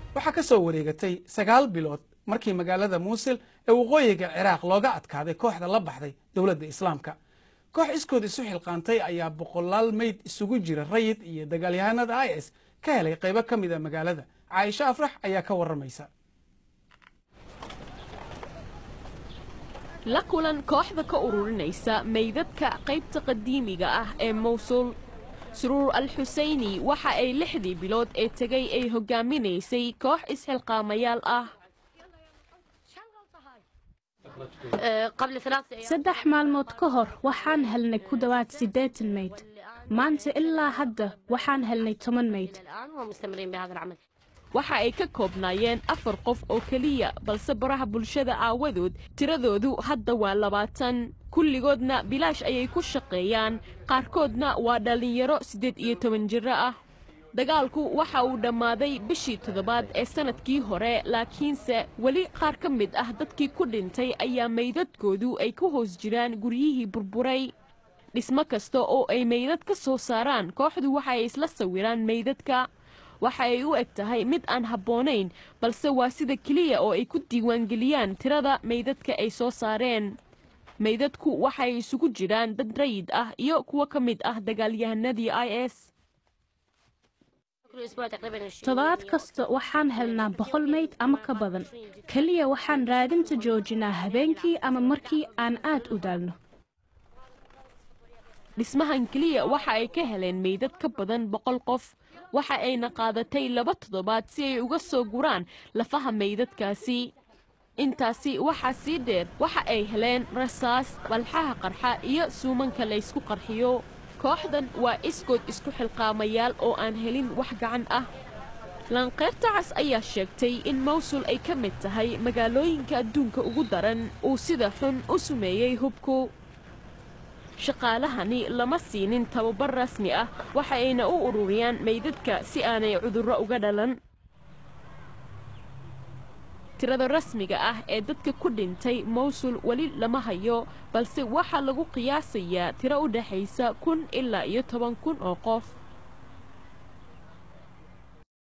waxaa ka soo wareegatay sagaal bilood markii magaalada muusil ee waqooyiga ciraaq looga adkaaday kooxda la baxday dowladda islaamka koox iskood isu xilqaantay ayaa boqolaal meyd isugu jira rayid iyo dagaalyahanada i s ka helay qaybo ka mid a magaalada caaisho afrax ayaa ka warramaysa la kulan kooxda ka ururinaysa meydadka qaybta qadiimiga ah ee mawsul suruur al xuseyni waxa ay lixdii bilood ee tegay ay hogaaminaysay koox isxilqaamayaal ah saddex maalmood ka hor waxaan helnay ku dhowaad siddeetan meyd maanta ilaa hadda waxaan helnay toban meyd waxa ay ka koobnaayeen afar qof oo keliya balse baraha bulshada aawadood tiradoodu hadda waa labaatan kulligoodna bilaash ayay ku shaqeeyaan qaarkoodna waa dhallinyaro siddeed iyo toban jiro ah dagaalku waxa uu dhammaaday bishii toddobaad ee sannadkii hore laakiinse weli qaar ka mid ah dadkii ku dhintay ayaa meydadkoodu ay ku hoos jiraan guryihii burburay dhismo kasta oo ay meydad ka soo saaraan kooxdu waxa ay isla sawiraan meydadka waxa ay u eg tahay mid aan habboonayn balse waa sida keliya oo ay ku diiwaangeliyaan tirada meydadka ay soo saareen meydadku waxay isugu jiraan dad rayid ah iyo kuwo ka mid ah dagaalyahanadii i s toddobaad kasta waxaan helnaa boqol meyd ama ka badan keliya waxaan raadinta joojinaa habeenkii ama markii aan aad u daalno dhismahan keliya waxa ay ka heleen meydad ka badan boqol qof waxa ayna qaadatay laba toddobaad si ay uga soo guraan lafaha meydadkaasi intaasi waxaa sii dheer waxa ay heleen rasaas walxaha qarxa iyo suumanka laysku qarxiyo kooxdan waa iskood isku xilqaamayaal oo aan helin wax gacan ah lanqeyrta cas ayaa sheegtay in mawsul ay ka mid tahay magaalooyinka adduunka ugu daran uu sida xun u sumeeyey hubku shaqaalahani lama siinin tababar rasmi ah waxa ayna u ururiyaan meydadka si aanay cudurro uga dhalan tirada rasmiga ah ee dadka ku dhintay mawsul weli lama hayo balse waxaa lagu qiyaasayaa tiro u dhexaysa kun ilaa iyo toban kun oo qof